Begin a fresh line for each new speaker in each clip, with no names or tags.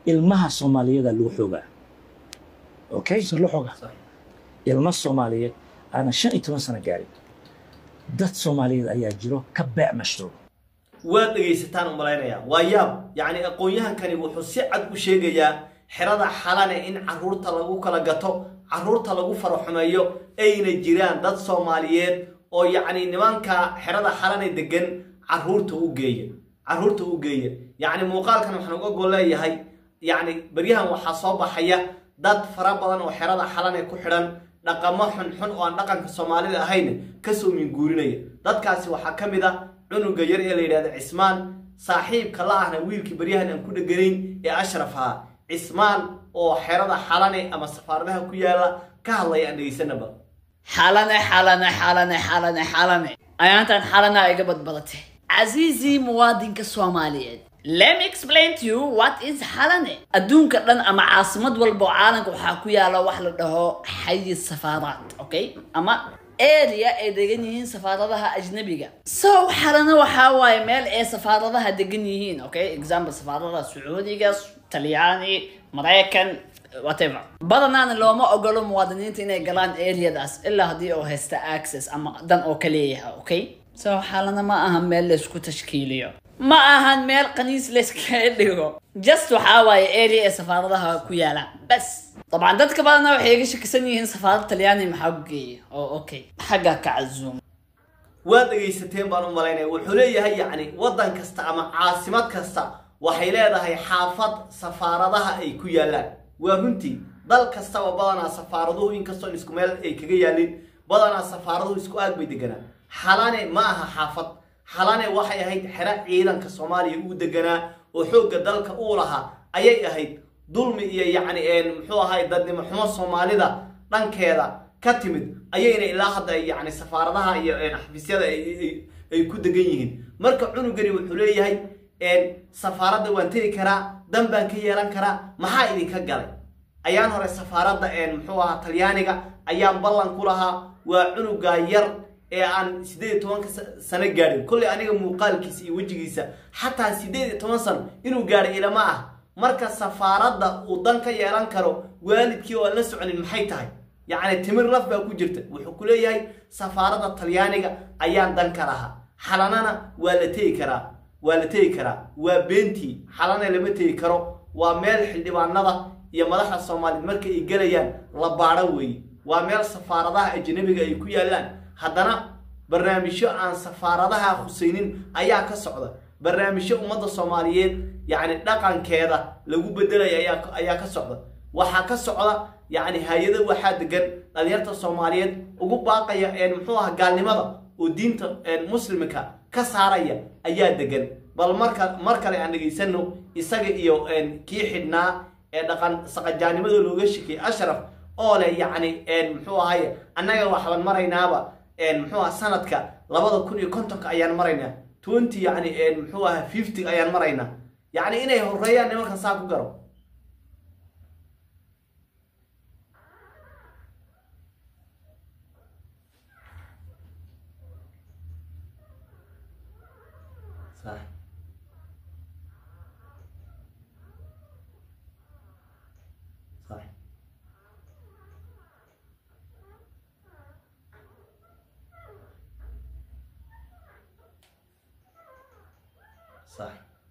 ilmaha soomaaliyada lagu xoogaa okay
si loo xooga
ilmo soomaaliyeed aanan shan iyo toban sano gaarin dad soomaaliyeed ayaa jiro ka beec mashruuc
waad dhegaysataan u malaynayaa waa yaab yacni aqoon-yahankani wuxuu si cad u sheegayaa xerada xalane in caruurta lagu kala gato caruurta lagu faraxumeeyo ayna jiraan dad soomaaliyeed oo yacni nimanka xerada xalane degan caruurta u geeya caruurta u geeya yacni muuqaalkan waxaan uga gol leeyahay yacni beryahan waxaa soo baxaya dad fara badan oo xerada xalane ku xidhan dhaqamo xunxun oo aan dhaqanka soomaalida ahayn kasoo minguurinaya dadkaasi waxaa ka mid ah cunuga yar ee la yidhahda cismaan saaxiibka la ahna wiilkii baryahan aan ku dheganayn ee ashraf ahaa cismaan oo xerada xalane ama safaaradaha ku yaala ka hadlaya aan dhegaysanaba
xalane xalane xalane xalane xalane ayaantan xalana iga badbadatay casiizii muwaadinka soomaaliyeed let me explain to you what is xalane adduunka dhan ama caasimad walba oo caalamka waxaa ku yaala wax la dhaho xayi safaaraad okay ama area ay degan yihiin safaaradaha ajnabiga so xalana waxaa waaye meel ay safaaradaha degan yihiin okay example safaaradaha sacuudiga talyaani maraykan whatever badanaana looma ogolo muwaadiniinta inay galaan areadaas ilaa haddii oo haysta access ama dan oo ka leeyahay okay so xalana ma aha meel laysku tashkiiliyo ma ahan meel qaniis layskaga dhigo just waxaa waaye area ee safaaradaha ku yaalaan bas طبعا dadka badana waxay iga shakisan yihiin safaarad talyaani maxaa ku geeya oo okay xagga ka cazuum
waad dhegaysateen baan u malaynaya wuxuu leeyahay yacni waddan kasta ama caasimad kasta waxay leedahay xaafad safaaradaha ay ku yaallaan waa runtii dal kastaba badanaa safaaraduhu inkastoo isku meel ay kaga yaalin badanaa safaaraduhu isku aag bay deganaa xalane ma aha xaafad xalane waxay ahayd xero ciidanka soomaaliya uu deganaa oo xoogga dalka uu lahaa ayay ahayd dulmi iyo yacni muxuu ahay dadnimo xumo soomaalida dhankeeda ka timid ayayna ilaa hadda yacni safaaradaha iyo xafiisyada ay ku degan yihiin marka cunugani wuxuu leeyahay safaaradda waan tegi karaa dan baan ka yeelan karaa maxaa idinka galay ayaan hore safaaradda muxuu ahaa talyaaniga ayaan ballan ku lahaa waa cunuga yar ee aan siddeed iyo tobanka sano gaadhin kolley aniga muuqaalkiisa iyo wejigiisa xataa siddeed iyo toban sano inuu gaadhay ilama ah marka safaaradda uu dan ka yeelan karo waalidkii oo aan la soconin maxay tahay yacni timir laf baa ku jirta wuxuu ku leeyahay safaaradda talyaaniga ayaan dan ka lahaa xalanana waa la tegi karaa waa la tegi karaa waa beentii xalana lama tegi karo waa meel xildhibaanada iyo madaxda soomaaliyeed marka ay gelayaan la baadho weeye waa meel safaaradaha ajnabiga ay ku yaallaan haddana barnaamijyo aan safaaradaha khusaynin ayaa ka socda barnaamijyo ummadda soomaaliyeed yacni dhaqankeeda lagu bedelaya ayaa ayaa ka socda waxaa ka socda yacni hay-ada waxaa degan dhalinyarta soomaaliyeed ugu baaqaya muxuu aha gaalnimada oo diinta muslimka ka saaraya ayaa degan bal marka mar kale aan dhegaysano isaga iyo kii xidhnaa ee dhaqan saqajaanimada looga shekiyay ashraf oo leh yacni muxuu ahaye annaga waxbaan maraynaaba muxuu aha sanadka labada kun iyo kontonka ayaan maraynaa twenty yacni muxuu aha fifty ayaan maraynaa yacni inay horeeyaan nimankan saa ku garo صح صح صح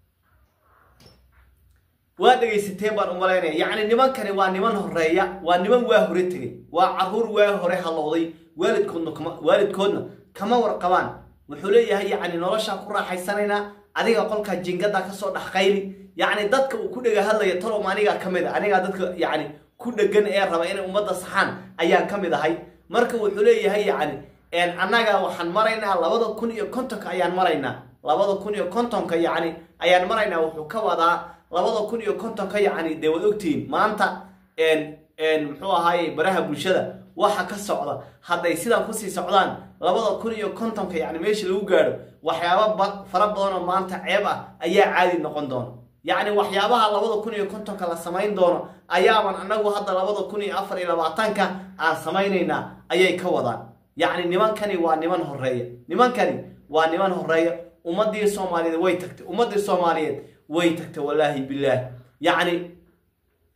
waa dhegaysateen baan u malaynaya yacni nimankani waa niman horeeya waa niman waa hore tegay waa caruur waa hore halowday waalidkoodna kama waalidkoodna kama warqabaan wuxuu leeyahay yacni noloshaa ku raaxaysanaynaa adiga qolkaa jingada kasoo dhex qayli yacni dadka uu ku dhega hadlaya tolom anigaa ka mid a anigaa dadka yacni ku dhegan ee raba inay ummadda saxaan ayaan ka mid ahay marka wuxuu leeyahay yacni annaga waxaan maraynaa labada kun iyo kontonka ayaan maraynaa labada kun iyo kontonka yacni ayaan maraynaa wuxuu ka wadaa labada kun iyo kontonka yacni dee waad ogtihiin maanta muxuu ahaaye baraha bulshada waxa ka socda hadday sidan kusii socdaan labada kun iyo kontonka yacni meesha lagu gaadho waxyaaba fara badan oo maanta ceeb ah ayaa caadi noqon doona yacni waxyaabaha labada kun iyo kontonka la samayn doono ayaaban annagu hadda labada kun iyo afar iyo labaatanka aan samaynaynaa ayay ka wadaan yacni nimankani waa niman horeeya nimankani waa niman horeeya ummadii soomaaliyeed way tagtay ummadii soomaaliyeed way tagtay wallaahi bilaah yacni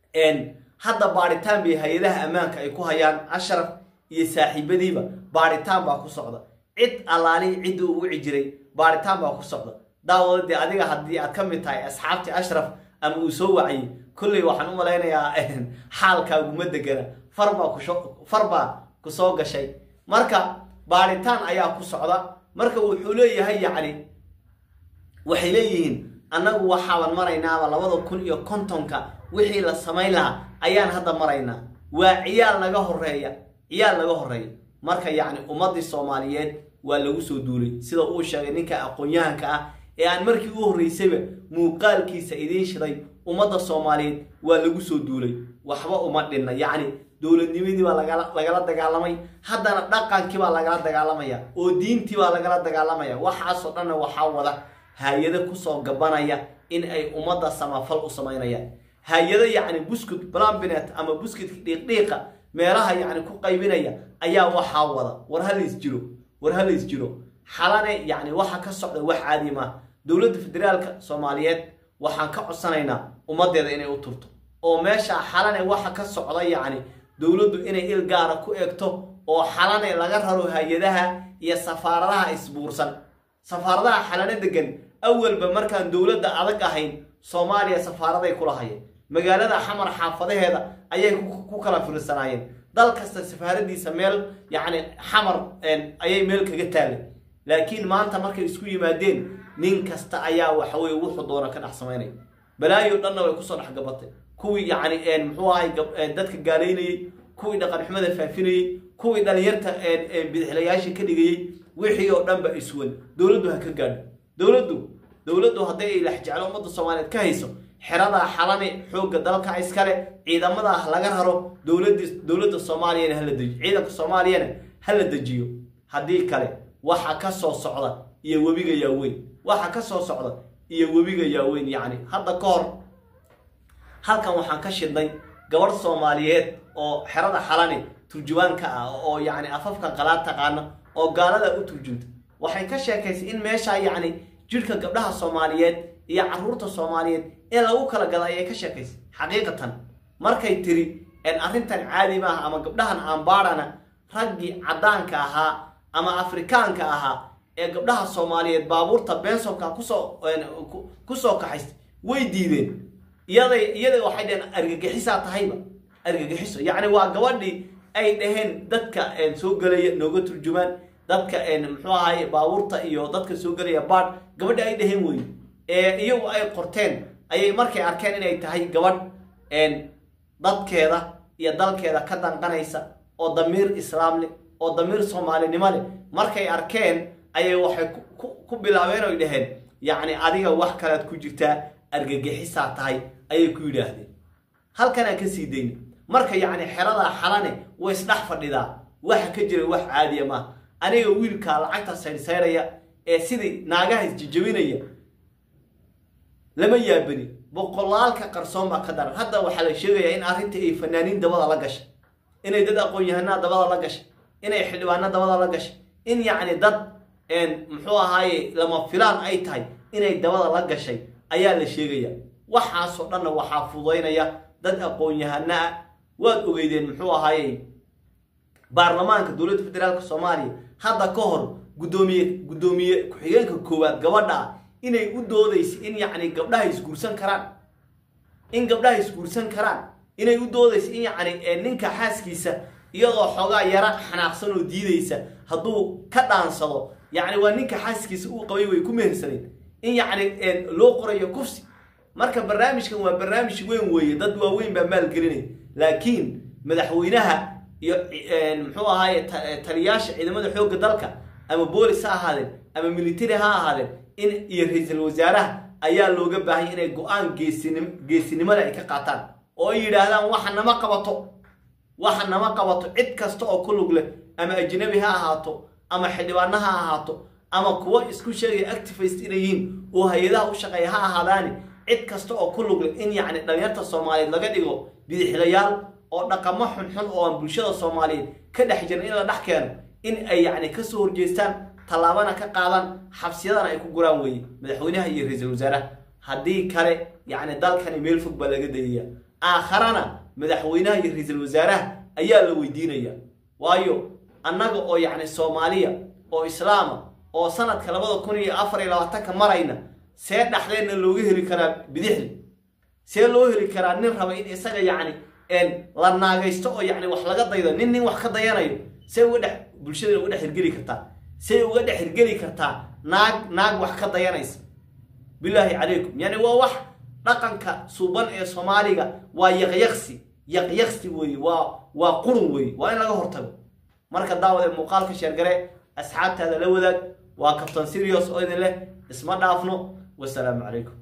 hadda baadhitaan bay hay-adaha ammaanka ay ku hayaan ashraf iyo saaxiibadiiba baadhitaan baa ku socda cid allaalihi ciddii uu wici jiray baadhitaan baa ku socda daawada dee adiga haddii aad ka mid tahay asxaabtii ashraf ama uu soo waciyey kolley waxaan u malaynayaa xaalkaaguma degana farbaa kusho farbaa ku soo gashay marka baadhitaan ayaa ku socda marka wuxuu leeyahay yacni waxay leeyihiin annagu waxaaban maraynaaba labada kun iyo kontonka wixii la samayn lahaa ayaan hadda maraynaa waa ciyaal naga horeeya ciyaal naga horeeya marka yacni ummaddii soomaaliyeed waa lagu soo duulay sida uu sheegay ninka aqoon-yahanka ah ee aan markii u horreysayba muuqaalkiisa idiin shiday ummadda soomaaliyeed waa lagu soo duulay waxba uma dhinna yacni dowladnimadii baa lagala lagala dagaalamay haddana dhaqankii baa lagala dagaalamaya oo diintii baa lagala dagaalamaya waxaasoo dhanna waxaa wada hay-ado kusoo gabanaya in ay ummadda samafal u samaynayaan hay-ado yacni buskut blambinet ama buskudka dhiiqdhiiqa meelaha yacni ku qaybinaya ayaa waxaa wada war halays jiro war halays jiro xalane yacni waxa ka socda wax caadi maaha dowladda federaalka soomaaliyeed waxaan ka codsanaynaa ummaddeeda inay u turto oo meesha xalane waxa ka socda yacni dowladdu inay il gaara ku egto oo xalane laga raro hay-adaha iyo safaaradaha isbuursan safaaradaha xalane degan awalba markaan dowladda adag ahayn soomaaliya safaaraday kula hayeen magaalada xamar xaafadaheeda ayay ku kala fiirsanaayeen dal kasta safaaradiisa meel yacni xamar ayay meel kaga taalay laakiin maanta markay isku yimaadeen nin kasta ayaa waxaweye wuxuu doona ka dhex samaynaya balaayo dhanna way kusoo dhex gabatay kuwii yacni muxuu ahay dadka gaalaynayey kuwii dhaqan xumada faafinayey kuwii dhalinyarta bidixlayaasha ka dhigayey wixii oo dhanba iswan dowladdu ha ka gaadho dowladdu dowladdu hadday ay laxjeclo ummadda soomaaliyeed ka hayso xeradaa xalane xoogga dalka iskale ciidamada ah laga raro dowlad dowladda soomaaliyana hala dejiyo ciidanka soomaaliyana hala dejiyo haddii kale waxa ka soo socda iyo webiga yaaweyn waxa ka soo socda iyo webiga yaaweyn yacni hadda ka hor halkan waxaan ka shidnay gabadh soomaaliyeed oo xerada xalane turjubaanka ah oo yacni afafka qalaad taqaana oo gaalada u turjunta waxay ka sheekaysay in meeshaa yacni jidhka gabdhaha soomaaliyeed iyo caruurta soomaaliyeed in lagu kala gada ayay ka sheekaysay xaqiiqatan markay tiri arrintan caadi maaha ama gabdhahan aanbaadhana raggii caddaanka ahaa ama afrikaanka ahaa ee gabdhaha soomaaliyeed baabuurta bensonka kusoo kusoo kaxaystay way diideen iyaday iyada waxay dhaheen argagixisaa tahayba argagixiso yacni waa gabadhii ay dhaheen dadka soo gelaya nooga turjumaan dadka muxuu ahaye baabuurta iyo dadka soo gelaya baadh gabadha ay dhaheen wey ee iyagu ay qorteen ayay markay arkeen inay tahay gabadh dadkeeda iyo dalkeeda ka danqanaysa oo damiir islaam leh oo damiir soomaalinimo leh markay arkeen ayay waxay ku bilaabeen oy dhaheen yacni adiga wax kalead ku jirtaa argagixisaa tahay ayay ku yidhaahdeen halkanaan ka sii dayna marka yacni xeradaa xalane way isdhex fadhidaa waxa ka jira wax caadiya maaha aniga wiilkaa lacagta saydhsaydhaya ee sidii naagaha isjijabinaya lama yaabani boqolaalka qarsoon baa ka daran hadda waxaa la sheegayaa in arrintii ay fanaaniin dabada la gashay inay dad aqoon-yahanaa dabada la gashay inay xildhibaano dabada la gashay in yacni dad muxuu ahaaye lama filaan ay tahay inay dabada la gashay ayaa la sheegaya waxaasoo dhanna waxaa fudaynaya dad aqoon-yahano ah waad ogeydeen muxuu ahaaye baarlamaanka dowladda federaalka soomaaliya hadda ka hor guddoomiye guddoomiye ku-xigeenka koowaad gabadha ah inay u doodayso in yacni gabdhaha isguursan karaan in gabdhaha isguursan karaan inay u doodayso in yacni ninka xaaskiisa iyadoo xoogaa yara xanaaqsan oo diidaysa hadduu ka dhaansado yacni waa ninka xaaskiisa uu qabay way ku mehersaneen in yacni loo qorayo kufsi marka barnaamijkan waa barnaamij weyn weeye dad waaweyn baa maalgelinaya laakiin madaxweynaha iyo muxuu ahaaye taliyaasha ciidamada xoogga dalka ama boolis ha ahaadeen ama military ha ahaadeen in iyo ra-iisul wasaaraha ayaa looga baahanya inay go-aan geesinim geesinimada ay ka qaataan oo ay yidhaahdaan waxa nama qabato waxa nama qabato cid kasta oo ku lug leh ama ajnabi ha ahaato ama xildhibaano ha ahaato ama kuwo isku sheegaya activist inay yihiin oo hay-adaha u shaqeeya ha ahaadaani cid kasta oo ku lug leh in yacni dhalinyarta soomaaliyeed laga dhigo bidixlayaal oo dhaqamo xunxun oo aan bulshada soomaaliyeed ka dhex jirin in la dhex keeno in ay yacni kasoo horjeestaan tallaabana ka qaadan xabsiyadana ay ku guraan weeye madaxweynaha iyo ra-iisul wasaaraha haddii kale yacni dalkani meel fog baa laga dayaya aakharana madaxweynaha iyo ra-iisul wasaaraha ayaa la weydiinaya waayo annaga oo yacni soomaaliya oo islaama oo sanadka labada kun iyo afar iyo labaatanka marayna see dhaxdeenna looga heli karaa bidixdi see loo heli karaa nin raba in isaga yacni la naagaysto oo yacni wax laga daydo nin nin wax ka dayanayo see uga dhex bulshada uga dhex hirgeli kartaa see uga dhex hirgeli kartaa naag naag wax ka dayanaysa bilaahi calaykum yani waa wax dhaqanka suuban ee soomaaliga waa yaqyaqsi yaqyaqsi weeye waa waa qurun weeye waa in laga hortago marka daawade muuqaalka sheergare asxaabtaada la wadaag waa kabtan sirios oo idin leh isma dhaafno wasalaamu calaykum